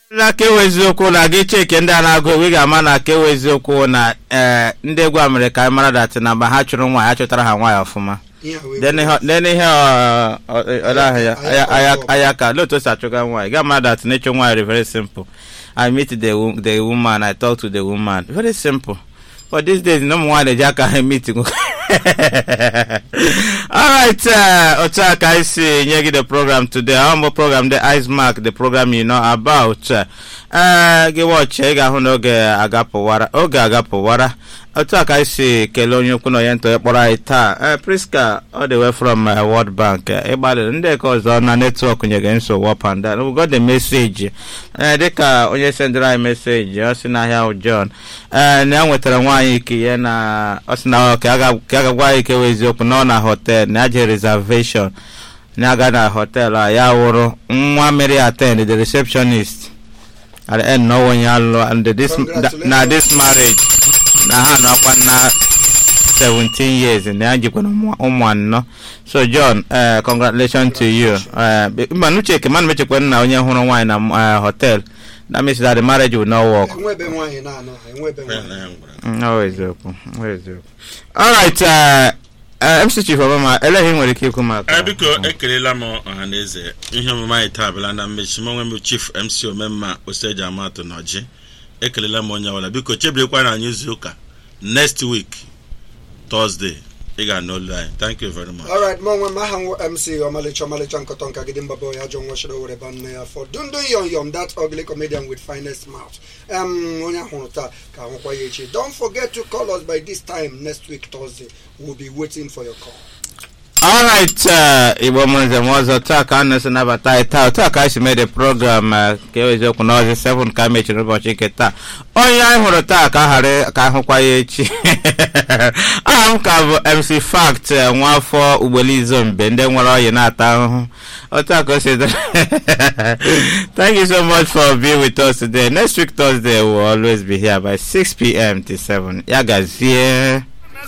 na kewu eziokwu na gị cheke ndị a na-agụ egwu ị ga-ama na kewu eziokwu na ee ndị egwu a mere ka anyị mara datị na mgbe ha chụrụ nwaanyị ha chụtara ha nwaanyị ọfụma dene ihe aya ka otu o si achụga nwaanyị ga mara datị na ịchụ nwaanyị very simple i meet the, wo- the woman i talk to the woman very simple but these days na ụmụ nwaanyị na-eji aka ha meet alright uh, otu a ka anyị si nye gị the program today ọ mbụ program the ice mark the program you know about uh, gị watch ị ga-ahụ na oge agapụwara oge agapụwara otu a ka anyị si kelee onye ukwu na onye ntọ ya kpọrọ anyị taa uh, priska all the way from uh, world bank uh, ịgbalịrị ndị ka ọzọ na netwọk nyere nsogbu up and down we got the message uh, dịka onye sendịrị anyị meseji ọ sị n'ahịa ahụ john ee na ya nwetara nwaanyị ike ya na ọ sị na ọ ka a ga- ka a ga-agwa anyị ikewe eziokwu na ọ na hotel na ya je reservation na aga na hotel a ya wụrụ nwa mere attend the receptionist at the end na ọ onye alụ and this na this marriage na ha nọkwa na 17 years na ya jikwana ụmụ ụmụ anọ so john uh, congratulations to you uh, mba nuche ke mana mechekwa na onye hụrụ nwaanyị na uh, hotel that means that the marriage will not work enwebe nwaanyị na-anọ enwebe nwaanyị Mm, ọ eziokwu ọ eziokwu alright uh, uh, mc chief obama eleghị nwere ike ikwu maka ee biko ekelela m ọha na eze ihe omume anyị taa abịala na mmechi m onwe m chief mc omemma oseji amatụ na ọjị ekelela m onye ọbụla biko chebirekwa na anyị izu ụka next week thursday ị ga-anụ olu anyị thank you very much alright mụ onwe m aha nwa mc ọmalịcha ọmalịcha nkọtọ nka gidi mbaba ya jọ nwachara were ba nne ya fọ dundun yom yom that ugly comedian with finest mouth um, onye ahụrụ taa ka ahụkwa ya echi don't forget to call us by this time next week thursday we'll be waiting for your call alright uh, igbo mụrụ njem ọzọ taa ka a na-esi nabata anyị taa otu a ka anyị si mee the program uh, ka eweziokwu na ọzọ 7 ka a mechiri ụbọchị nke taa onye anyị hụrụ taa ka a ghara ka ahụkwa ya echi aha m ka bụ mc fact uh, nwafọ ugbelizo mbe ndị nwere ọyị na-ata ahụhụ otu a ka o si dị thank you so much for being with us today next week thursday will always be here by 6 p.m. to 7 ya gazie